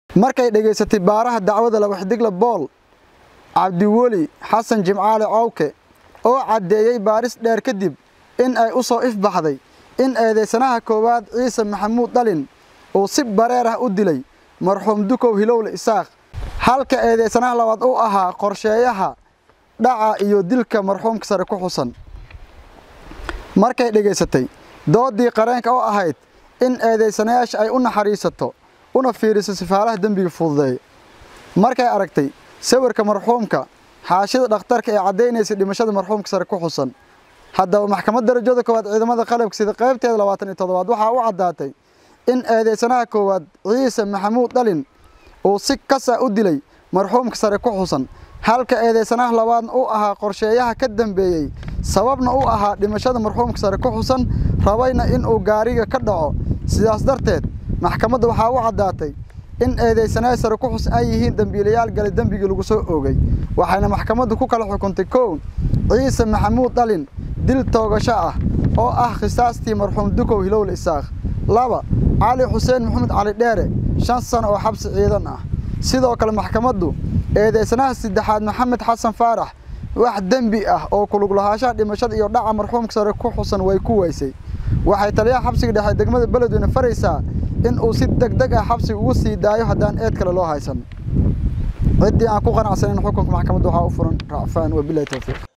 markay dhegaysatay baaraha dacwada labaxdigla bool cabdiweli xasan jimcaale cowke oo caddeeyey baaris dheer kadib in ay u soo ifbaxday in eedaysanaha koowaad ciise maxamuud dhalin uu si bareer ah u dilay marxuum dukow hilowle isaaq halka eedaysanaha labaad u ahaa qorsheeyaha dhaca iyo dilka marxuumka sare ku xusan markay dhegaysatay doodii qareenka oo ahayd in eedaysanayaasha ay u naxariisato una fiiriso sifaalaha dembiga fududeeya markay aragtay sawirka marxuumka xaashida dhakhtarka ee caddaynaysay dhimashada marxuumka sare ku xusan haddaba maxkamad darajada koowaad ciidamada qalabka sida qaybteeda labaatan iyo toddobaad waxaa u caddaatay in eedaysanaha koowaad ciise maxamuud dhalin uu si kasa u dilay marxuumka sare ku xusan halka eedaysanaha labaadna u ahaa qorsheeyaha ka dambeeyey sababna u ahaa dhimashada marxuumka sare ku xusan rabayna inuu gaariga ka dhaco sidaas darteed maxkamadda waxaa u caddaatay in eedaysanaha sare ku xusan ay yihiin dembiilayaal galay dembigii lagu soo oogay waxayna maxkamaddu ku kala xukuntay kow ciise maxamuud dhalin dil toogasho ah oo ah khisaastii marxuum dukow hilowle isaaq laba cali xuseen maxamed cali dheere shan sano oo xabsi ciidan ah sidoo kale maxkamaddu eedaysanaha saddexaad maxamed xasan faarax wax dembi ah oo kulug lahaashaha dhimashada iyo dhaca marxuumka sare ku xusan way ku weysay waxay taliyaha xabsiga dhexe degmada beledweyne faraysaa in uu si deg deg ah xabsiga ugu sii daayo haddaan eed kale loo haysan ciddii aan ku qanacsanin xukunka maxkamadda waxaa u furan racfaan wabilahi towfiiq